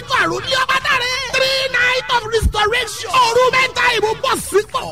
níwájú àrùn ní ọba dáre. three night of restoration. òru mẹ́ta ìbò bọ̀ sípò.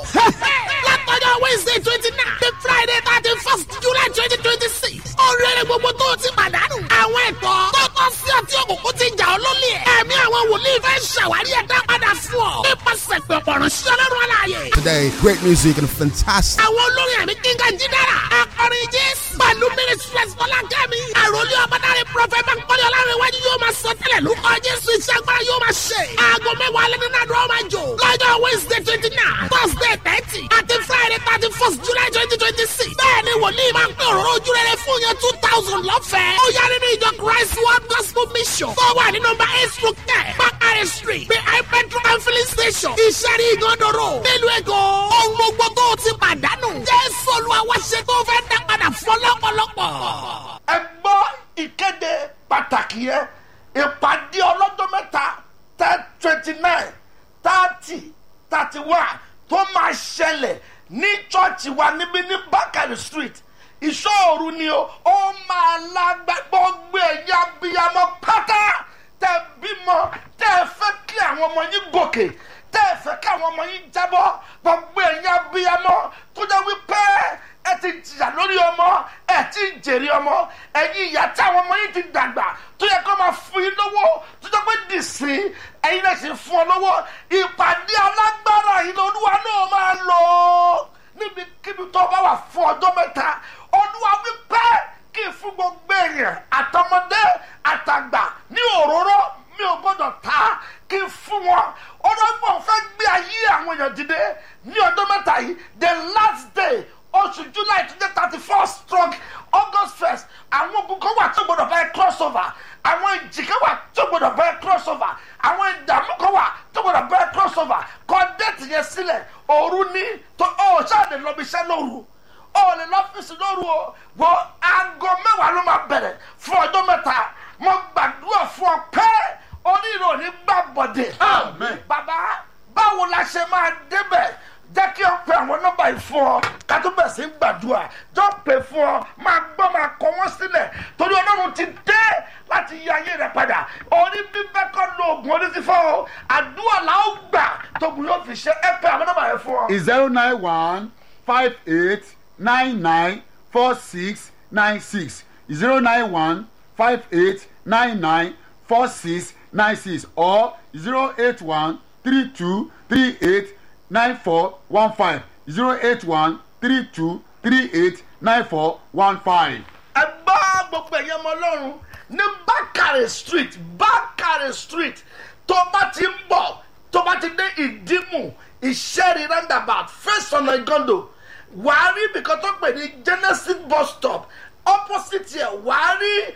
látọjọ́ wednesday twenty nine the friday thirty first july twenty twenty six. oríire gbogbo tó o ti pàdánù. àwọn ẹ̀tọ́ tó tọ́ sí ọtí òkùnkùn ti jà ọ́ lólè. ẹ̀mí àwọn wòlíì fẹ́ ṣàwárí ẹ̀dá padà fún ọ. nípasẹ̀ pẹ̀pọ̀ ránṣẹ́ ọlọ́run aláàyè. Today, great music and fantastic. àwọn olórin ẹ̀mí kíngà jídára. akọrin jésù. pẹ̀lú ministries fọlákẹ́mi. àròlé ọmọdáre prọfẹ̀t bankole ọlárẹ̀wájú yóò máa sọ tẹ́lẹ̀ lórúkọ jésù iṣẹ́ agbára yóò máa ṣe. aago mẹ́wàá alẹ́ nínú àdúrà máa jò. lọ́jọ́ wednesday twenty nine thursday thirty àti friday thirty first july twenty twenty six. bẹ́ẹ̀ni wòlíì máa ń pè òróró ojú rere fún yẹn two thousand lọ́fẹ̀ẹ́. ó yá nínú ìjọ christ world gospel mission. tó wà ní nọmba eight through ten bakare street behind petrol and filling station. ìṣẹ́rí ìgànnàró nílùú èkó. ohun gbogbo tó o ti pàdánù. jésù olúwa wá ṣe tó fẹ́ dá padà fún ọlọ́pọ̀lọpọ̀. ẹ gbọ́ ìkéde pàtàkì yẹn ìpàdé ọlọ́jọ́ mẹ́ta ten twenty nine thirty thirty one tó máa ṣẹlẹ̀ ní chọ́ọ̀chì wa níbí ní bákàrí street ìṣòro ni o ó máa lágbá gbogbo ẹ̀yà abiyamọ pátá tẹ bímọ tẹ fẹ́ kí àwọn ọmọ yín gòkè tẹ fẹ́ kí àwọn ọmọ yín jábọ́ gbogbo ẹ̀yà abiyamọ tó jẹ́ wípé ẹ ti jìyà lórí ọmọ ẹ ti jèrè ọmọ ẹyin ìyá tí àwọn ọmọ yín ti dàgbà tó yẹ kó máa fún yín lówó tó jẹ pé dìsí ẹyin náà sì fún ọ lówó ìpàdé alágbára yìí lolúwa náà máa lò ó níbikíbi tó bá wà fún ọjọ́ mẹ́ta olúwa wípé kí n fún gbogbo èèyàn àtọmọdé àtàgbà ní òróró mi ò gbọdọ̀ ta kí n fún wọn ọlọ́gbọ̀n fẹ́ gbé ayé àwọn èèyàn dìde ní ọjọ́ mẹ́ta yìí the last day oṣù july tó jẹ́ thirty first stroke august first àwọn ogun kan wà tó gbọdọ̀ báyìí cross over àwọn ìjì kan wà tó gbọdọ̀ báyìí cross over àwọn ìdààmú kan wà tó gbọdọ̀ báyìí cross over kọ déètì yẹn sílẹ̀ òru ní tó ó ṣáàdì lọ́bi iṣẹ́ lóru ó lè lọ́fíìsì lóru o wo aago mẹ́wàá ló máa bẹ̀rẹ̀ fún ọjọ́ mẹ́ta mo gbàdúrà fún ọ pé onírò ní gbàbọ̀dẹ̀ bàbá báwo la ṣe máa débẹ̀ jẹ́ kí ọ pe àwọn nọ́mbà yìí fún ọ ká tó bẹ̀ sí gbàdúrà jọ pè fún ọ máa gbọ́ máa kọ wọ́n sílẹ̀ torí ọlọ́run ti dé láti yí ayé rẹ padà orí bíbẹ́ kọ́ lo oògùn orí ti fọ́ ọ àdúrà là ó gbà tóògùn yóò fi ṣe ẹ pe àwọn nọ́mbà yẹn fún ọ. zero nine one five eight nine nine four six nine six zero nine one five eight nine nine four six nine six or zero eight one three two three eight nine four one five zero eight one three two three eight nine four one five. ẹ gbọ́ gbogbo ẹ̀yẹ ọmọ ọlọ́run ní bákàrẹ̀ street bákàrẹ̀ street tó bá ti ń bọ̀ tó bá ti dé ìdímù ìṣẹ́rí roundabout first ọ̀nà ìgọ́ndò wàá rí ibìkan tó pè ní genesis bus stop opposite yẹ wàá rí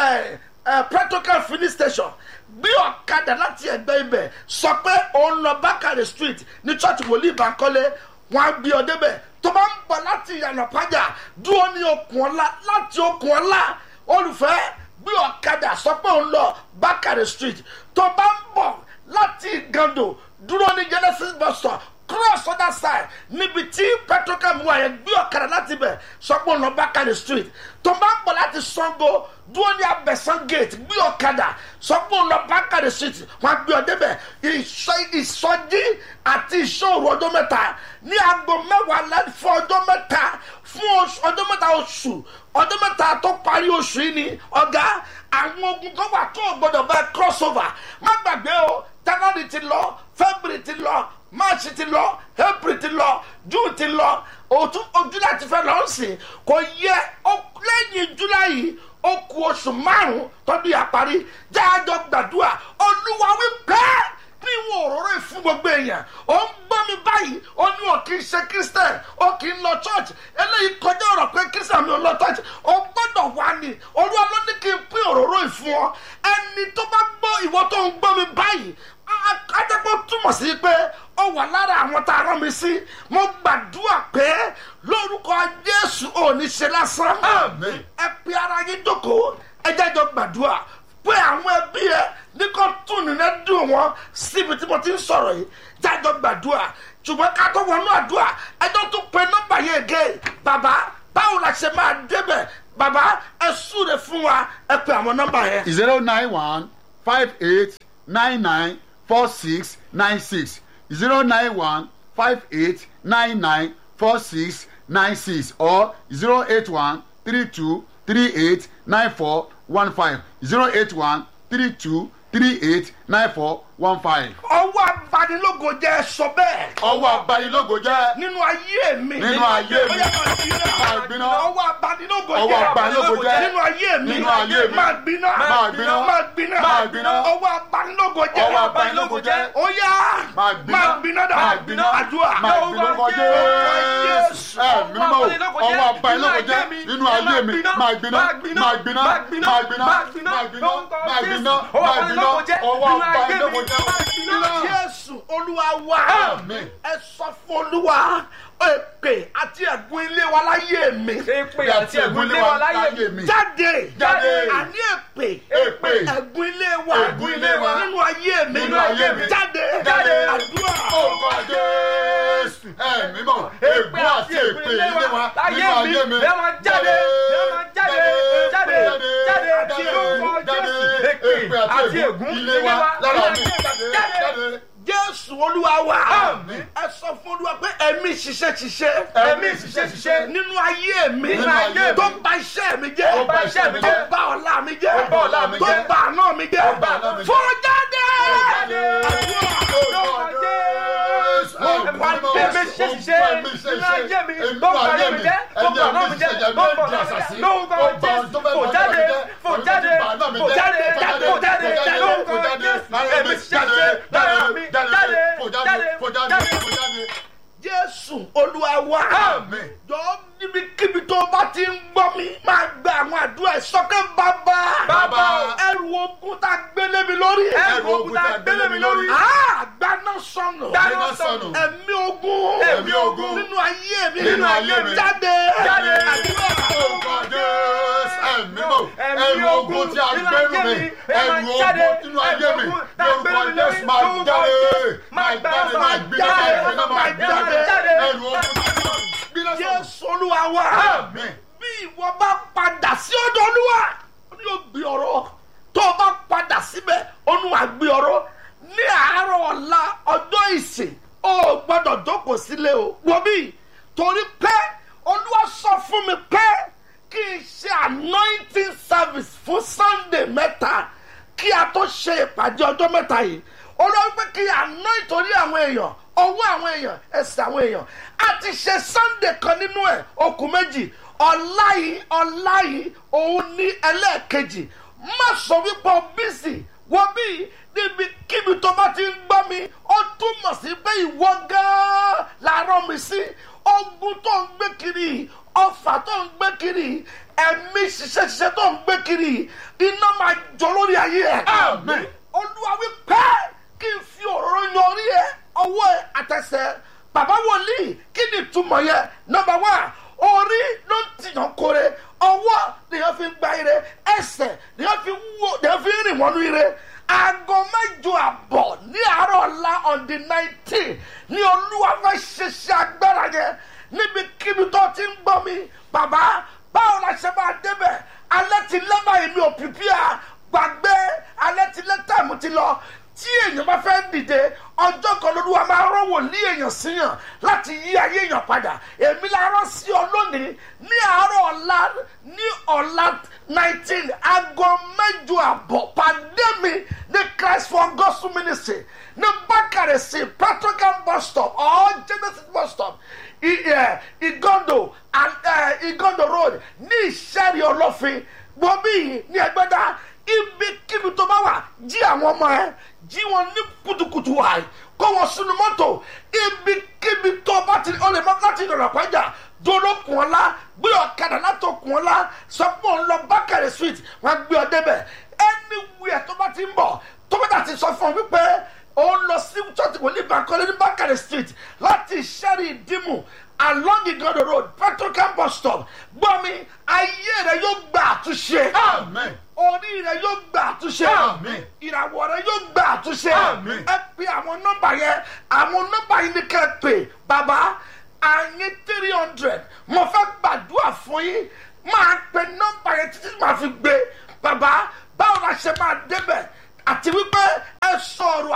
protocol filling station gbé ọ̀kadà láti ẹ̀gbẹ́ ibẹ̀ sọ pé òun lọ bákàrẹ̀ street ní church wòlíì bankole wọn á gbé ọ débẹ̀ tó bá ń bọ̀ láti ìyànà pàjá dúró ní okùn ọ̀la láti okùn ọ̀la olùfẹ́ gbé ọ̀kadà sọ pé òun lọ bákàrẹ̀ street tó bá ń bọ̀ láti ìgàndò dúró ní genesis bus stop cross other side níbi tí petrocam wà yẹn gbé ọ̀kadà láti bẹ̀ sọ pé òun lọ bákàrẹ̀ street tó bá ń bọ̀ láti sango dúró ní abẹ́sán gate gbé ọ̀kadà sọ pé òun lọ bákàrẹ̀ street wọn gbé ọ débẹ̀ ìsọjí àti ìṣòro ọjọ́ mẹ́ta ní aago mẹ́wàá lẹ́nu fún ọjọ́ mẹ́ta fún ọjọ́ mẹ́ta oṣù ọjọ́ mẹ́ta tó parí oṣù yìí ni ọ̀gá àwọn ogun kan wà tó gbọdọ̀ bá cross over má gbàgbé o january ti lọ february ti lọ march ti lọ april ti lọ june ti lọ òtún july ti fẹ́ lọ sí kò yẹ lẹ́yìn july yìí ó ku oṣù márùn-ún tọ́dún yà parí jáàjọ gbàdúrà olúwa wí pẹ́ẹ́ ní ìwọ̀n òróró ìfún gbogbo èèyàn ó ń gbọ́ mi báyìí ó ní wọn kì í ṣe christian ó kì í lọ church eléyìí kọjá ọ̀rọ̀ pé christian mi ò lọ church ó gbọ́dọ̀ wá ní olúwa ló ní kí n pín òróró ìfún ọ ẹni tó bá gbọ́ ìwọ tó ń gbọ́ mi báyìí ajẹ́pọ̀ túmọ̀ sí pé ó wà lára àwọn tá a rán mi sí mo gbàdúrà pé lórúkọ jésù ò ní ṣe lásán ẹ pe ara yín jókòó ẹ jẹ́jọ́ gbàdúrà pé àwọn ẹbí ẹ ní kò tún nínú dùn wọn síbi tí mo ti ń sọ̀rọ̀ yìí jájọ́ gbàdúrà ṣùgbọ́n ká tó wọnú àdúrà ẹjọ́ tún pe nọ́mbà yẹn gé bàbá báwo la ṣe máa débẹ̀ bàbá ẹ súre fún wa ẹ pe àwọn nọ́mbà yẹn. zero nine one five eight nine nine four six nine six zero nine one five eight nine nine four six nine six or zero eight one three two three eight nine four one five zero eight one three two three eight nine four one five. ọwọ́ abanilógo jẹ́ sọ bẹ́ẹ̀. ọwọ́ abayilógo jẹ́ nínú ayé mi. Nínú ayé mi. Ó yá, máa gbiná. Máa gbiná. ọwọ́ abanilógo Ọwọ́ jẹ́ abanilógo jẹ́. nínú ayé mi. Nínú ayé mi. máa gbiná. Máa gbiná. máa gbiná. Máa gbiná. ọwọ́ abanilógo jẹ́. Ọwọ́ abanilógo jẹ́. ó yá. Máa gbiná. máa gbiná dà. Máa gbiná. àdúrà. máa gbiná lórúkọ jésù ẹ mímọ́ o ọwọ́ abayilógo jẹ́ nínú ayé mi máa gbiná máa gbiná máa gbiná máa gbiná máa gbiná máa gbiná máa gbiná ọwọ́ abayilógo jẹ́ máa gbiná. jésù olúwa wá. Àmín. ẹ sọ fún olúwa èpè àti ẹ̀gún ilé wa láyé mi. èpè àti ẹ̀gún lé wa láyé mi. jáde Jáde. àní èpè Èpè. ẹ̀gún ilé wa Ègún ilé wa. nínú ayé mi Nínú ayé mi. jáde Jáde. àdúrà orúkọ jésù ẹ mímọ́ ègbó àti èpè ilé wa nínú ayé mi ẹ máa jáde ẹ máa jáde jáde jáde àti orúkọ jáde Jésù. èpè àti ègún ilé wa lára mi jáde. jáde. jésù olúwa wa Àmín. ẹ sọ fún olúwa pé ẹ̀mí ṣiṣẹ́ ṣiṣẹ́ ẹ̀mí ṣiṣẹ́ ṣiṣẹ́ nínú ayé mi Nínú ayé mi. tó bà iṣẹ́ mi jẹ́ Tó bà iṣẹ́ mi tó jẹ́. bà ọ̀la mi jẹ́ Tó bà ọ̀la mi tó jẹ́. bà àná mi jẹ́ Tó bà àná mi jẹ́. fún jáde jáde. àdúrà. jésù olúwa wa Àmín. jọ níbikíbi tó bá ti ń gbọ́ mi máa gba àwọn àdúrà ìsọkẹ́ bàbá Bàbá. ẹrù ogun tá a gbélé mi lórí Ẹrù ogun tá a gbélé mi lórí. Ah, gbaná sọnù Gbaná sọnù. ẹ̀mí ogun Ẹ̀mí ogun. nínú ayé mi Nínú ayé mi. jáde Jáde. àdúrà ẹrù ogun tí a gbẹrù mi ẹrù ogun nínú ayé mi lórúkọ jésù máa jáde máa jáde máa gbiná máa gbiná máa jáde ẹrù ogun tí a gbẹrù mi gbiná sọ̀rọ̀. jésù olúwa wa Àmín. bí ìwọ bá padà sí ọ̀dọ̀ olúwa ó ní yóò gbé ọ̀rọ̀ tó o bá padà síbẹ̀ olúwa gbé ọ̀rọ̀ ní àárọ̀ ọ̀la ọjọ́ ìsìn o ò gbọ́dọ̀ jókòó sílé o wò bí torí pé olúwa sọ fún mi pé kí n ṣe anointing service fún sunday mẹ́ta kí a tó ṣe ìpàdé ọjọ́ mẹ́ta yìí olúwa pé kí anoint torí àwọn èèyàn ọwọ́ àwọn èèyàn ẹsẹ̀ àwọn èèyàn a ti ṣe sunday kan nínú ẹ̀ okùn méjì ọ̀la yìí ọ̀la yìí òun ní ẹlẹ́ẹ̀kejì má sọ wípé o bísí wọ́n bí níbi kíbi tó bá ti ń gbọ́ mi ó túmọ̀ sí pé ìwọ gan-an làárọ̀ mi sí ogun tó ń gbé kiri ọfà tó ń gbé kiri ẹ̀mí ṣiṣẹ́ ṣiṣẹ́ tó ń gbé kiri iná máa jọ lórí ayé ẹ̀. Àmín. olúwa wí pé kí n fi òróró yan orí ẹ ọwọ́ ẹ àtẹsẹ̀ bàbá wòlíì kí ni ìtumọ̀ yẹn nọmba wá orí ló ń tìyàn kore ọwọ́ nìyẹn fi ń gba ire ẹsẹ̀ nìyẹn fi wó nìyẹn fi ń rìn wọnú ire aago mẹ́jọ àbọ̀ ní àárọ̀ ọ̀la on the nineteen ní olúwa fẹ́ ṣiṣẹ́ agbára yẹn níbikíbi tó ti ń gbọ́ mi bàbá báwo la ṣe máa débẹ̀ alẹ́ ti lẹ́bàá èmi ò pìpìà gbàgbé alẹ́ ti lẹ́ tàìmù ti lọ tí èèyàn bá fẹ́ dìde ọjọ́ kan lóluwà máa rán wòlíì èèyàn síyàn láti yí ayé èèyàn padà èmi la rán sí ọ lónìí ní àárọ̀ ọ̀la ní ọ̀la nineteen aago mẹ́jọ àbọ̀ pàdé mi ní christ for gospel ministry ní bákàrẹ̀ sí petrocam bus stop or genesis bus stop I- eh, igondo and eh, igondo road ní ìṣẹ́rí ọlọ́fin gbòmí ní ẹgbẹ́dá ibikíbi tó bá wà jí àwọn ọmọ ẹ jí wọn ní kutukutu wáyé kó wọn sínú mọ́tò ibikíbi tó bá ti ọ lè má láti ìdọ̀rọ̀ pàjá dúró kùn ọ́ la gbé ọ̀kadà látò kùn ọ́ la sọ pé òun lọ bákàrẹ̀ street wọn gbé ọ débẹ̀ anywhere tó bá ti ń bọ̀ tó bá dà ti sọ fún ọ wípé òun lọ sí church wòlíì bankole ní bákàrẹ̀ street láti ìṣẹ́rí ìdímù along igodo road petrocam bus stop gbọ́ mi ayé rẹ yóò gba àtúnṣe Àmín. orí rẹ yóò gba àtúnṣe Àmín. ìràwọ̀ rẹ yóò gba àtúnṣe Àmín. ẹ pe àwọn nọ́mbà yẹn àwọn nọ́mbà yìí ni kẹ́ ẹ pè bàbá àyín three hundred mo fẹ́ gbàdúrà fún yín máa pe nọ́mbà yẹn títí màá fi gbé bàbá báwo la ṣe máa débẹ̀ àti wípé ẹ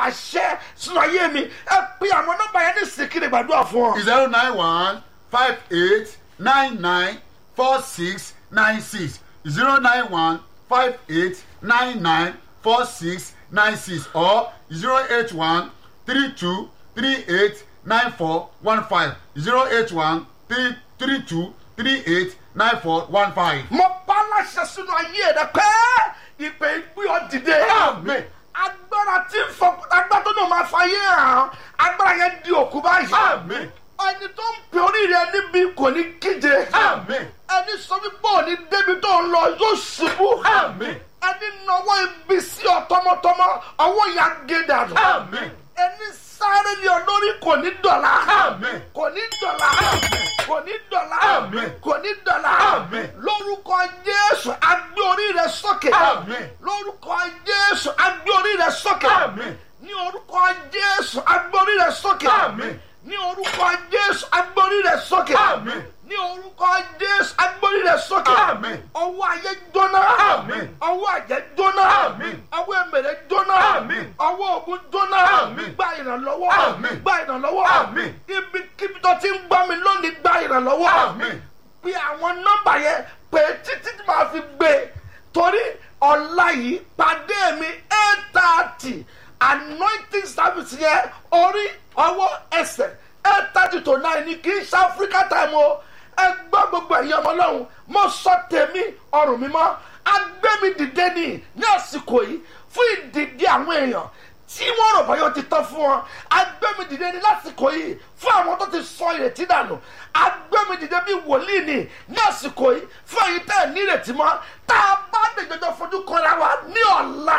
àṣẹ sínú ayé mi ẹ pe àwọn nọ́mbà yẹn ní sìnkiri gbàdúrà fún ọ. zero nine one five eight nine nine four six nine six zero nine one five eight nine nine four six nine six or zero eight one three two three eight nine four one five zero eight one three three two three eight nine four one five. mo bá láṣẹ sínú ayé rẹ pé ìpè ìgbé ọ dìde. Àmín. agbára tí ń fọ agbára tó náà máa fàyè hàn agbára yẹn di òkú báyìí. Àmín. ẹni tó ń pè orí rẹ níbi kò ní kíje. Àmín. ẹni sọ wípé òní débi tó ń lọ yóò ṣubú. Àmín. ẹni nawọ́ ibi sí ọ tọmọtọmọ ọwọ́ ya gé dànù. Àmín. ẹni sáré lé ọ lórí kò ní dọ̀la. Àmín. kò ní dọ̀la. kò ní dọ̀la. Àmín. kò ní dọ̀la. Àmín. lórúkọ jésù agbé orí rẹ sókè. Àmín. lórúkọ jésù agbé orí rẹ sókè. Àmín. ní orúkọ jésù agbé orí rẹ sókè. Àmín. ní orúkọ jésù agbé orí rẹ sókè. Àmín. ní orúkọ jésù agbé orí rẹ sókè. Àmín. ọwọ́ ayé jóná. Àmín. ọwọ́ àjẹ́ jóná. Àmín. ọwọ́ èmèrè jóná. Àmín. ọwọ́ ògùn jóná. Àmín. gba ìrànlọ́wọ́. Àmín. gba ìrànlọ́wọ́. Àmín. ibikíbi tó ti ń gbọ́ mi lónìí gba ìrànlọ́wọ́. Àmín. pé àwọn nọ́mbà yẹn pé títí tí màá fi gbé e. torí ọ̀la yìí pàdé mi eight thirty anointing service yẹn orí ọwọ́ ẹsẹ̀ eight thirty to nine ni kì í ṣe Africa time o ẹ gbọ́ gbogbo ẹ̀yin ọmọ ọlọ́run mo sọ tèmi ọrùn mi mọ́ agbẹ́mi dìde ni ní àsìkò yìí fún ìdìde àwọn èèyàn tí wọ́n rò báyọ̀ ti tán fún wọn agbẹ́mi dìde ní lásìkò yìí fún àwọn tó ti sọ ìrètí dànù agbẹ́mi dìde bí wòlíì ni ní àsìkò yìí fún èyí tẹ́ ẹ̀ ní ìrètí mọ́ tá a bá lè jọjọ fojú kanra wa ní ọ̀la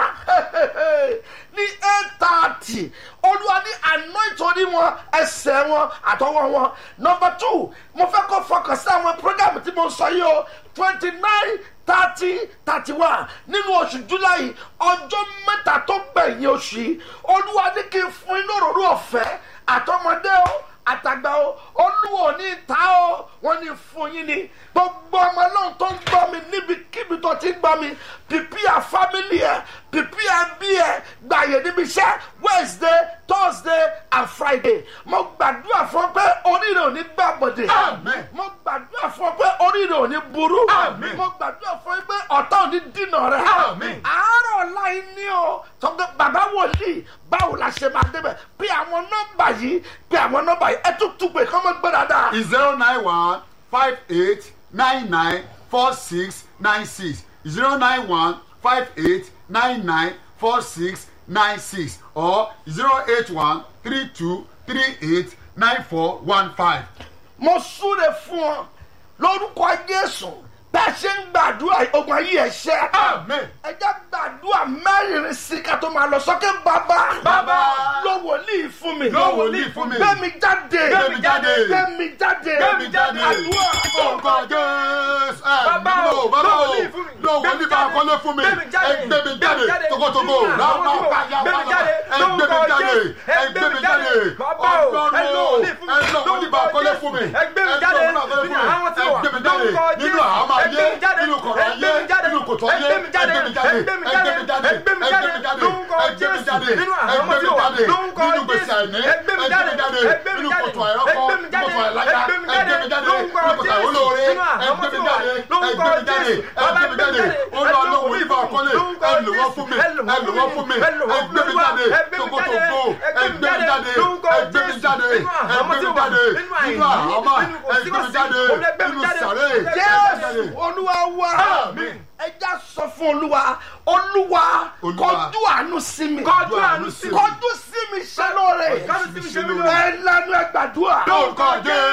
ní eight thirty olúwa ní àná ìtòrí wọn ẹsẹ̀ wọn àtọwọ́ wọn number two mo fẹ́ kó fọkàn sí àwọn program tí mo sọ yìí o twenty nine thirty thirty one nínú oṣù july ọjọ́ mẹ́ta tó gbẹ̀yìn oṣù yìí olúwa ní kí n fún inú òróró ọ̀fẹ́ àtọmọdé o àtàgbà o olúwa ò ní ta o wọn ní fún yín ni gbogbo ọmọ náà tó ń gbọ́ mi níbikíbi tó ti ń gbọ́ mi pìpìà fámìlì ẹ̀ pìpìà bí ẹ̀ gbàyè níbi iṣẹ́ wednesday thursday and friday mo gbàdúrà fún ọ pé oríire ò ní gbà bọ̀dẹ̀ Àmín. mo gbàdúrà fún ọ pé oríire ò ní burú Àmín. mo gbàdúrà fún ọ pé ọ̀tá ò ní dínà rẹ Àmín. àárọ̀ ọ̀la yìí ní o tọ́gbẹ́ bàbá wòlíì báwo la ṣe máa débẹ̀ pé àwọn nọ́mbà yìí pé àwọn nọ́mbà yìí ẹ tún tún pé kọ́ mọ́ gbé dáadáa. zero nine one five eight nine nine four six nine six zero nine one five eight nine nine four six nine six or zero eight one three two three eight nine four one five. mo súre fún ọ lórúkọ jésù bá a ṣe ń gbàdúrà ogun ayé ẹ ṣẹ. Àmín. ẹ jẹ́ gbàdúrà mẹ́rin sí ká tó máa lọ sókè bàbá. Bàbá. lọ wòlíì fún mi. Lọ wòlíì fún mi. gbẹ̀mí jáde. Gbé mi jáde. gbẹ̀mí jáde. Gbẹ̀mí jáde. àdúrà. Orúkọ Jésù. Bàbá Bàbá o, o, bàbá lọ o, wòlíì fún mi. lọ wòlíì Gbé mi bá jáde. kọ́lé fún mi. Gbé mi jáde. Ẹ gbé mi Gbé mi jáde. jáde. Togotogo. Nínú àwọn Ráúná tí mo- báyà Gbé mi báyà. jáde. Ẹ gbé mi Lórúkọ jáde. Jésù. Ẹ gbé mi jáde. Bàbá o, ẹ lọ wòlíì fún mi. Ẹ lọ wòlíì bá kọ́lé fún mi. Ẹ gbé mi jáde. Ẹ lọ wòlíì bá kọ́lé fún mi. Nínú àwọn tí mo wà. Ẹ gbé mi jáde. Lórúkọ Nínú Jésù. àhámọ́ Ẹ ayé. gbé mi jáde. Nínú kọ̀rọ̀ Ẹ gbé ayé. mi jáde. Nínú kòtò Ẹ ayé. gbé mi jáde. Ẹ gbé mi jáde. Ẹ gbé mi Ẹ jáde. gbé mi jáde. Ẹ gbé mi Ẹ jáde. gbé mi jáde. Lórúkọ Ẹ gbé mi Jésù. jáde. Nínú Ẹ àhámọ́ gbé tí mi mo wà. jáde. Lórúkọ Nínú Jésù. gbèsè àìní. Ẹ gbé mi Ẹ gbé mi jáde. jáde. Ẹ gbé mi Nínú jáde. kòtò Ẹ àìrọ́kọ. gbé mi jáde. Kòtò àìláyà. Ẹ gbé mi Ẹ gbé mi jáde. jáde. Lórúkọ Nínú kòtò Jésù. àìwólóore. Nínú Ẹ àhámọ́ gbé tí mi mo wà. jáde. Ẹ Lórúkọ gbé mi jáde. Jésù. Ẹ gbé mi jáde. Olúwa ló wòlíì bá kọ́lé. Lórúkọ Ẹ lò wọ́n Jésù. fún mi. Ẹ lò Ẹ lò wọ́n fún mi. Ẹ gbé mi jáde. Ẹ gbé mi Togotogo. jáde. Ẹ gbé mi jáde. Lórúkọ Ẹ gbé mi Jésù. jáde. Nínú Ẹ àhámọ́ gbé tí mi mo wà. jáde. Nínú Nínú àìní. àhámọ́. Nínú Ẹ gbé mi kòsíkòsí. jáde. Olú ẹ gbé mi Nínú jáde. sàré. jésù olúwa wá. Àmín. ẹ já sọ fún olúwa olúwa Olúwa. kọjú àánú sí mi. Kọjú àánú sí mi. kọjú sí mi ṣe lóore. Kọjú sí mi ṣe mí lóore. ẹ lanu ẹ gbàdúrà. lórúkọ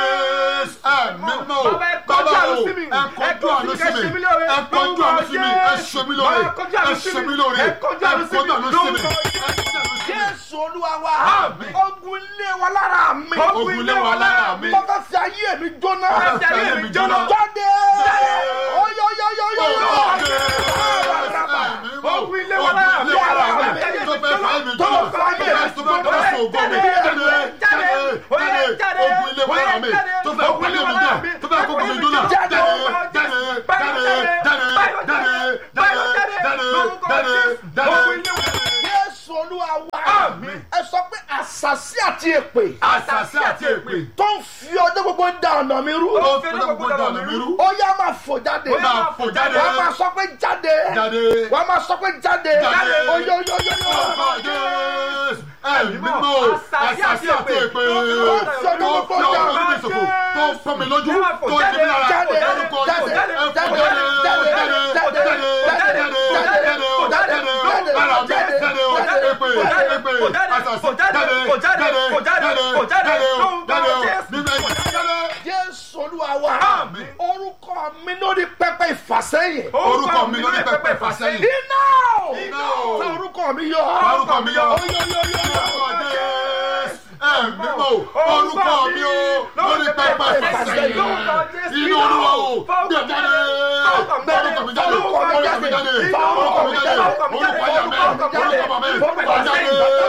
jésù ẹ̀mí mọ́ Bàbá, ẹ kọjú àánú sí mi. ẹ kọjú àánú sí mi Ẹ ṣe mí lóore. ẹ kọjú àánú sí mi ẹ ṣe mí lóore Bàbá, kọjú àánú ẹ sí ṣe mi. mí lóore Ẹ ẹ kọjú àánú sí mi. kọjú àánú sí mi Lórúkọ ẹ kọjú àánú sí mi. jésù olúwa wa. Àmín. ogun ilé wa lára mi. Ogun ilé wa lára mi. mo fẹ́ fi ayé mi jóná. Mo fẹ́ fi ayé mi jóná. jáde. oyoyoyoyo. Ogun ilé wa lára mi. Ogun ilé wa lára mi. Tó fẹ́ fà mí Tó jóná. fẹ́ fà mí Tó fẹ́ tó fẹ́ sọ ògo mi. Jáde jáde jáde. Ogun ilé wa lára mi. Tó fẹ́ kó ilé mi jóná. Tó fẹ́ kó mi jóná. Jáde jáde jáde jáde jáde jáde jáde jáde jáde. jésù olúwa Àmín. ẹ sọ pé àṣàṣì àti èpè àṣàṣì àti èpè tó ń fi ọjọ́ gbogbo da ọ̀nà mi rú. tó fi ọjọ́ gbogbo dà ọ̀nà mi rú ó yá máa fò jáde. ó máa fò jáde wọ́n máa sọ pé jáde. jáde wọ́n máa sọ pé jáde. Jáde. oyo oyo oyo ọkọ̀ oyo. jésù ẹ̀mí mímọ́ àṣàṣì àti èpè tó fi ọjọ́ gbogbo dà ọ̀nà mi sòfò tó fọ́ mi lójú tó ń dèmí lára Jáde. orúkọ Jáde. jésù ẹ fò Jáde. jáde Jáde. jáde Jáde. jáde jáde jáde o jáde o lára mi jáde o èpè èpè àṣàṣì jáde jáde jáde jáde o jáde o nígbà jáde. jésù olúwa wa. Àmín. orúkọ mi lórí pẹpẹ ìfàsẹ́yìn. orúkọ mi lórí pẹpẹ ìfàsẹ́yìn. iná o. Iná o. Sọ orúkọ mi yọ. orúkọ mi yọ. oyo oyo oyo. ẹ̀mí mọ̀ orúkọ mi o lórí pẹpẹ ìfàsẹ́yìn. inú olúwa o bí ẹ jáde. orúkọ mi jáde. orúkọ mi jáde. orúkọ mi jáde. orúkọ ayà mẹ́. orúkọ mi wà jáde.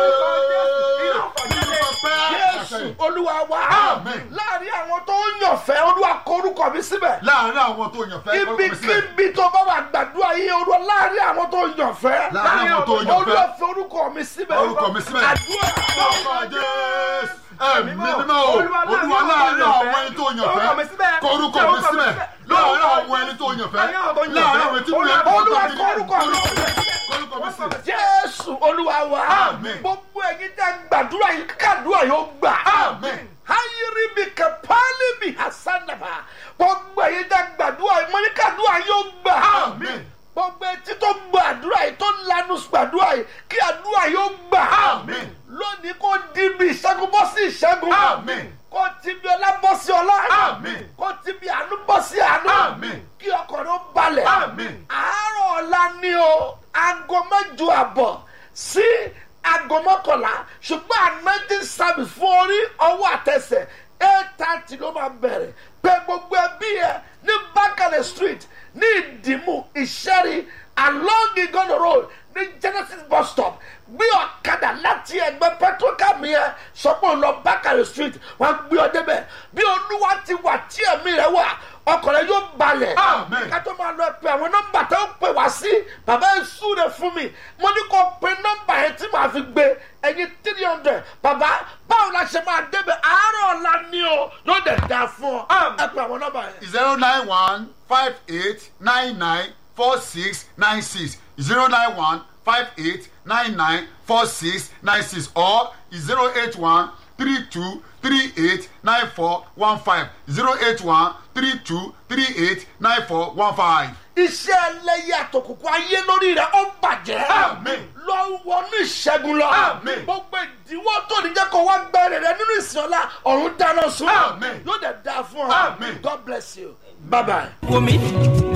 nínú pẹpẹ jésù ìfàsẹ́yìn. olúwa wa. Àmín. láàrin àwọn tó ń yànfẹ́ olúwa kọ orúkọ mi síbẹ̀. láàárín àwọn tó yàn fẹ́ orúkọ mi sílẹ̀. ibikíbi tó bá wà gbàdúrà yìí olúwa láàrin àwọn tó yànfẹ́. Láàrin àwọn tó yàn fẹ́. olúwa fi orúkọ mi síbẹ̀. orúkọ mi síbẹ̀. àdúrà. orúkọ jésù. ẹ̀mí mímọ́ o olúwa láàárín àwọn ẹni tó yàn fẹ́ kọ orúkọ mi síbẹ̀. láàárín àwọn ẹni tó yàn fẹ́ láàárín àwọn tí mo yàn fẹ́ olúwa kọ orúkọ mi síbẹ̀. kọ orúkọ mi síbẹ̀. jésù olúwa wa. Àmín. gbogbo ẹ̀yin tẹ́ gbàdúrà yìí kàdúrà yóò gbà. Àmín. ayiri bi kapali bi hasanaba gbogbo ẹ̀yin tẹ́ gbàdúrà yìí mo ní kàdúrà yóò gbà. Àmín. gbogbo etí tó gbàdúrà yìí tó lanu gbàdúrà yìí kí àdúrà yóò gbà. Àmín. lónìí kò di bí ìṣẹ́gun bọ́ sí ìṣẹ́gun. Àmín. kò ti bí ọlá bọ́ sí ọlá. Àmín. kò ti bí àánú bọ́ sí àánú. Àmín. kí ọkàn ló balẹ̀. Àmín. àárọ̀ ọ̀la ni o aago mẹ́jọ àbọ̀ sí aago mọ́kànlá ṣùgbọ́n anointing service fún orí ọwọ́ àtẹsẹ̀ eight thirty ló máa bẹ̀rẹ̀ pé gbogbo ẹbí ẹ ní bákàlẹ̀ street ní ìdìmú ìṣẹ́rí along igono road ní genesis bus stop gbé ọ̀kadà láti ẹgbẹ́ petrocam yẹn sọ pé òun lọ bákàlẹ̀ street wọ́n gbé ọ débẹ̀ bí olúwa ti wà tí ẹ̀mí rẹ̀ wà ọkọ̀ rẹ̀ yóò balẹ̀ Amen. ká tó máa lọ pe àwọn nọ́mbà tó ń pè wá sí bàbá yẹn súre fún mi mo ní kó pe nọ́mbà yẹn tí màá fi gbé ẹyin three hundred bàbá báwo la ṣe máa débẹ̀ àárọ̀ ọ̀la ni o yóò dẹ̀ da fún ọ ẹ pe àwọn nọ́mbà yẹn. zero nine one five eight nine nine four six nine six zero nine one five eight nine nine four six nine six or zero eight one three two three eight nine four one five zero eight one three two three eight nine four one five. iṣẹ́ ẹlẹ́yẹ àtòkùnkùn ayé lórí rẹ̀ ó bàjẹ́. Àmín. lọ wọnú ìṣẹ́gun lọ. Àmín. gbogbo ìdíwọ́ tó ní jẹ́ kó wá gbẹ́rẹ̀ rẹ nínú ìsìn ọ̀la ọ̀run dáná sun. Àmín. yóò dẹ̀ da fún ọ. Àmín. God bless you. bye bye. wò mí